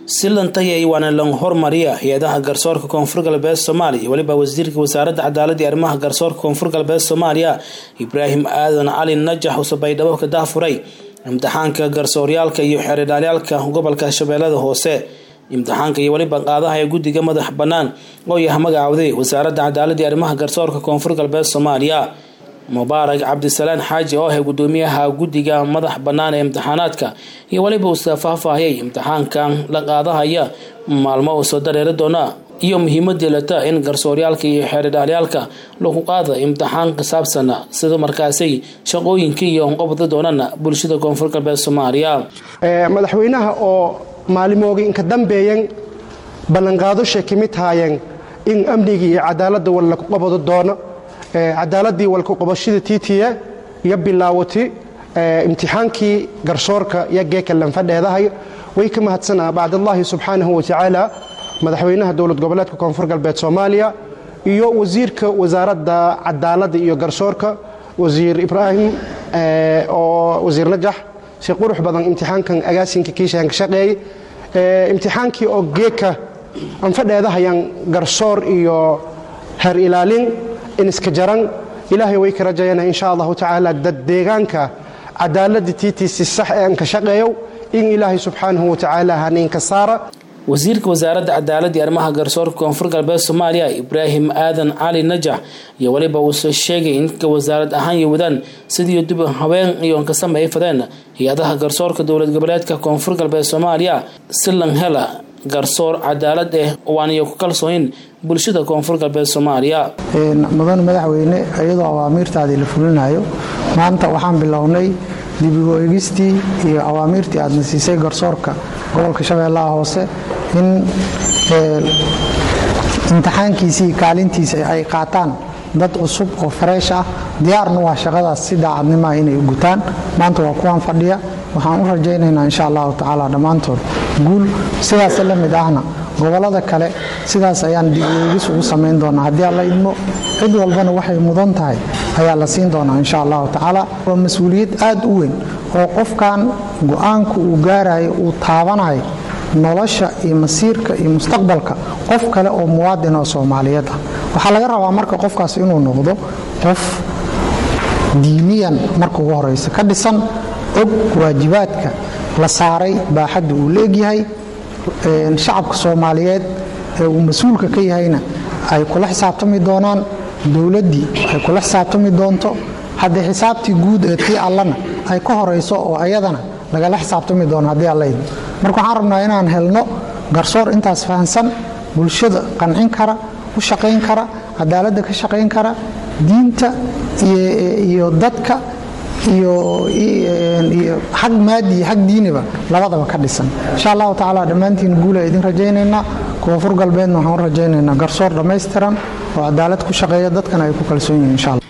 si lantayay waana lan hormariya hay-adaha garsoorka koonfur galbeed soomaaliya iyo weliba wasiirka wasaaradda cadaalada iyo arrimaha garsoorka koonfur galbeed soomaaliya ibraahim aadan cali najax use baydhabo ka dahfuray imtixaanka garsooryaalka iyo xeeridhaalyaalka gobolka shabeellada hoose imtixaanka iyo weliba qaadaha ee guddiga madax bannaan oo yaha magacaawday wasaaradda cadaalada iyo arrimaha garsoorka koonfur galbeed soomaaliya mubaarak cabdisalaan xaaji oo ahay gudoomiyaha guddiga madax bannaan ee imtixaanaadka iyo weliba uuse faahfaahiyay imtixaankan la qaadahaya maalmo uu soo dareeri doona iyo muhiimadii lata in garsooryaalka iyo xeeridhaalyaalka lagu qaada imtixaan ka saabsan sida markaasay shaqooyinka iyo qabda doonana bulshada koonfur galbeed soomaaliya madaxweynaha oo maalimooga inka dambeeyan ballanqaadoshay ka mid haayeen in amnigii iyo cadaaladda wal laku qabado doono cadaaladii walku qabashada tiitiya iyo bilaawati imtixaankii garsoorka iyo geeka lanfadheedahay way ka mahadsanaa bacdallaahi subxaanahu watacaala madaxweynaha dowlad goboleedka koonfur galbeed soomaaliya iyo wasiirka wasaaradda cadaaladda iyo garsoorka wasiir ibraahim oo wasiir najax si qurux badan imtixaankan agaasinka kiishaan ka shaqeeyey imtixaankii oo geeka anfadheedahayaan garsoor iyo har ilaalin iniska jaran ilaahay way ka rajayana insha allahu tacaala dad deegaanka cadaaladda tiitiisi sax ee anka shaqeeyow in ilaahay subxaanahu watacaala haniinka saara wasiirka wasaaradda cadaaladda iyo arrimaha garsoorka koonfur galbeed soomaaliya ibraahim aadan cali najax iyo weliba uuse sheegay inka wasaarad ahaan iyo wadaan sidii dib habeen iyo ka sameey fadeen hay-adaha garsoorka dowlad goboleedka koonfur galbeed soomaaliya si lan hela garsoor cadaalad eh waaniyo ku kalsoonin bulshada koonfur galbeed soomaaliya mudan madaxweyne iyadoo awaamiirtaadii la fulinayo maanta waxaan bilownay dibigo eegistii iyo awaamiirtii aadna siisay garsoorka gobolka shabeellaha hoose in imtixaankiisii kaalintiisa ay qaataan dad cusub oo fareesh ah diyaarna waa shaqadaas si daacadnimaa inay gutaan maanta waa kuwaan fadhiya waxaan u rajaynaynaa insha allahu tacaala dhammaantood guul sidaas la mid ahna gobolada kale sidaas ayaan dibeegis ugu samayn doonaa haddii alla idmo cid walbana waxay mudan tahay ayaa la siin doonaa insha allahu tacaala waa mas-uuliyad aad u weyn oo qofkan go-aanku uu gaarayo uu taabanayo nolosha iyo masiirka iyo mustaqbalka qof kale oo muwaadin oo soomaaliyeed ah waxaa laga rabaa marka qofkaas inuu noqdo qof diiniyan marka ugu horeysa ka dhisan og waajibaadka la saaray baaxadda uu leegyahay shacabka soomaaliyeed ee uu mas-uulka ka yahayna ay kula xisaabtami doonaan dowladdii ay kula xisaabtami doonto haddii xisaabtii guud ee tii allana ay ka horayso oo ayadana lagala xisaabtami doono haddii allayd marka waxaan rabnaa inaan helno garsoor intaas fahansan bulshada qancin kara u shaqayn kara cadaaladda ka shaqayn kara diinta iyo dadka iyo xag maadi iyo xag diiniba labadaba ka dhisan insha allahu tacaala dhammaantiin guula idin rajaynaynaa koonfur galbeedna waxaan u rajaynaynaa garsoor dhammaystiran oo cadaalad ku shaqeeya dadkana ay ku kalsoon yihin insha alla